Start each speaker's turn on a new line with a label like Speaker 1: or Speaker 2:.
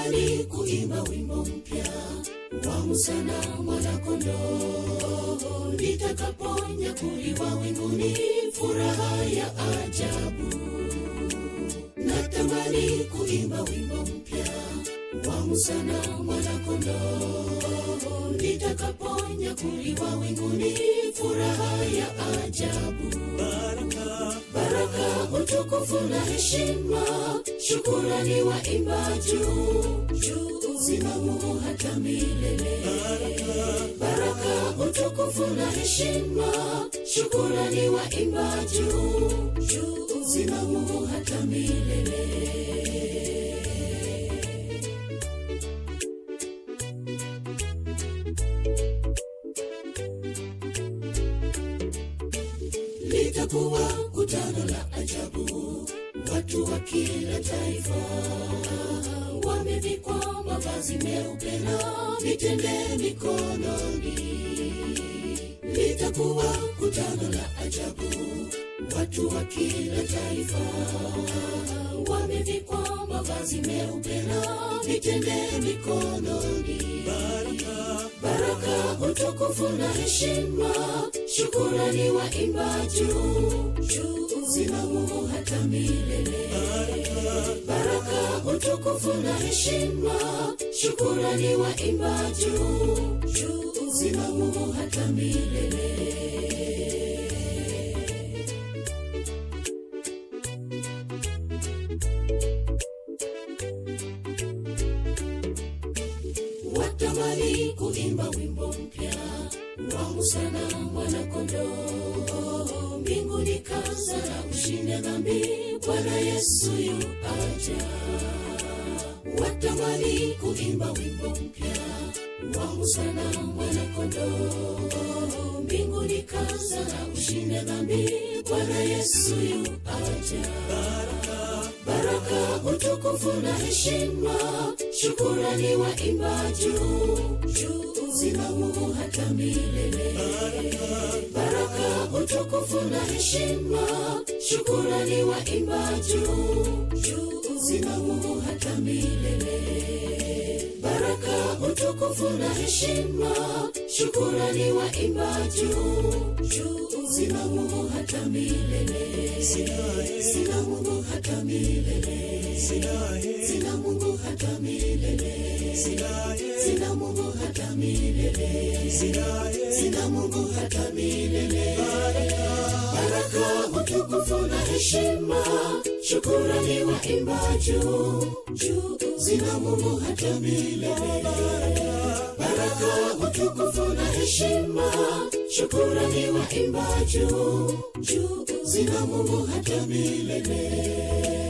Speaker 1: Natamani kuimba wimbo mpya wa Musa na mwanakondoo, nitakaponyakuliwa winguni, furaha ya ajabu. Natamani kuimba wimbo mpya wa Musa na mwanakondoo, nitakaponyakuliwa winguni, furaha ya ajabu. Baraka, utukufu na heshima, shukurani waimba juu juu, zina Mungu hata milele. Baraka, utukufu na heshima, shukurani waimba juu juu, zina Mungu hata milele. litakuwa kutano la ajabu, watu wa kila taifa wamevikwa mavazi meupe na vitende mikononi. Litakuwa kutano la ajabu, watu wa kila taifa wamevikwa mavazi meupe na vitende mikononi. Baraka, utukufu na heshima, shukurani waimba juu juu, zina Mungu hata milele. Baraka, utukufu na heshima, shukurani waimba juu juu, zina Mungu hata milele. watamani kuimba wimbo mpya wa Musa na mwanakondoo, mbinguni kaza na ushinde dhambi, Bwana Yesu yu aja. Watamani kuimba wimbo mpya wa Musa na mwanakondoo, mbinguni kaza na ushinde dhambi, Bwana Yesu yu aja baraka, utukufu na heshima, shukurani waimba juu juu, zina Mungu hata milele. Baraka, utukufu na heshima, shukurani waimba juu juu, zina Mungu hata milele. Baraka, utukufu na heshima, shukurani waimba juu juu, zina Mungu hata milele. Zina Mungu hata milele. Zina Mungu hata milele. Zina Mungu hata milele. Zina Mungu hata milele. Baraka, utukufu na heshima, shukurani waimba juu juu, zina Mungu hata milele. Baraka, utukufu na heshima, shukurani waimba juu juu, zina Mungu hata milele.